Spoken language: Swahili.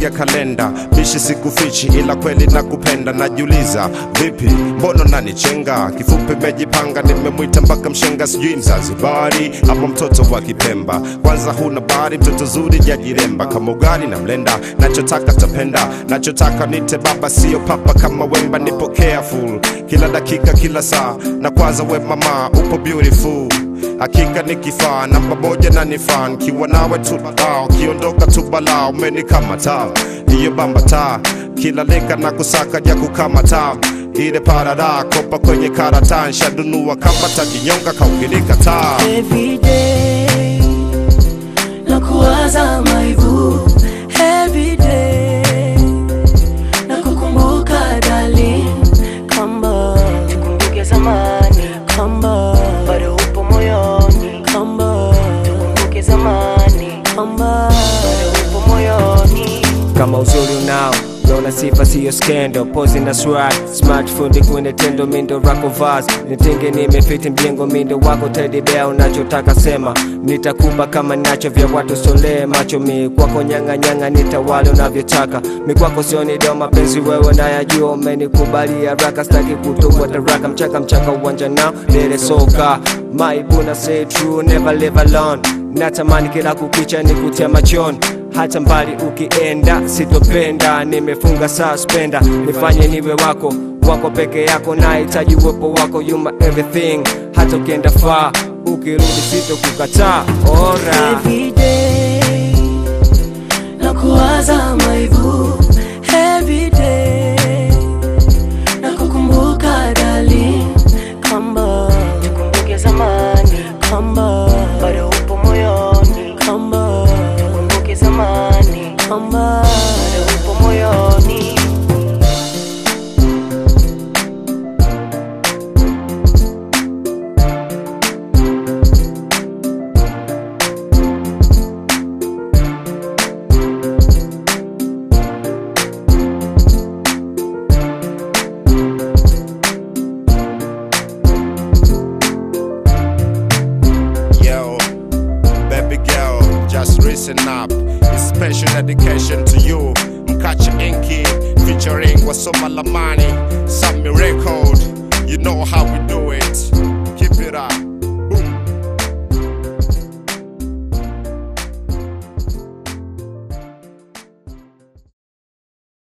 ya kalenda bishi sikufichi ila kweli nakupenda najiuliza vipi mbono nanichenga kifupi mejipanga nimemwita mpaka mshenga sijui mzanzibari ama mtoto wa kipemba kwanza huna bari mtoto zuri jajiremba kama ugali na mlenda nachotaka tapenda nachotaka nite baba sio papa kama wemba nipo careful kila dakika kila saa na kwanza we mama upo beautiful hakika ni kifaa namba moja na ni fan kiwa nawe tu ah, ukiondoka tu balaa umenikamata hiyo bamba taa kila leka na kusaka ja kukamata ile parada kopa kwenye karata nshadunua kama takinyonga kaukinikataa Every day na kuwaza maibu every day na kukumbuka darling kamba tukumbuke zamani kamba bado upo moyoni kamba tukumbuke zamani kamba bado upo moyoni kama uzuri unao naona sifa siyo skendo pozi na swag smart fundi kwenye tendo mindo rako vas nitenge nimefiti mjengo mindo wako tedibea unachotaka sema nitakupa kama nacho vya watu solee macho mi kwako nyang'anyanga nitawale unavyotaka mi kwako sioni deo mapenzi wewe nayajua umenikubalia raka staki kutokwa taraka mchaka mchaka uwanja nao lele soka maibuna say true never live alone natamani kila kukicha nikutia machoni hata mbali ukienda sitopenda nimefunga suspenda nifanye niwe wako wako peke yako nahitaji uwepo wako yuma everything hata ukienda faa ukirudi sitokukataa ora every day na kuwaza maibu every day na kukumbuka darling kamba tukumbuke zamani kamba bado upo moyoni kamba tukumbuke zamani kamba bado upo moyoni Yo, baby girl, just listen up. It's special dedication to you. Mkacha Inky featuring Wasoma Lamani, Sammy Record. You know how we do it. Keep it up.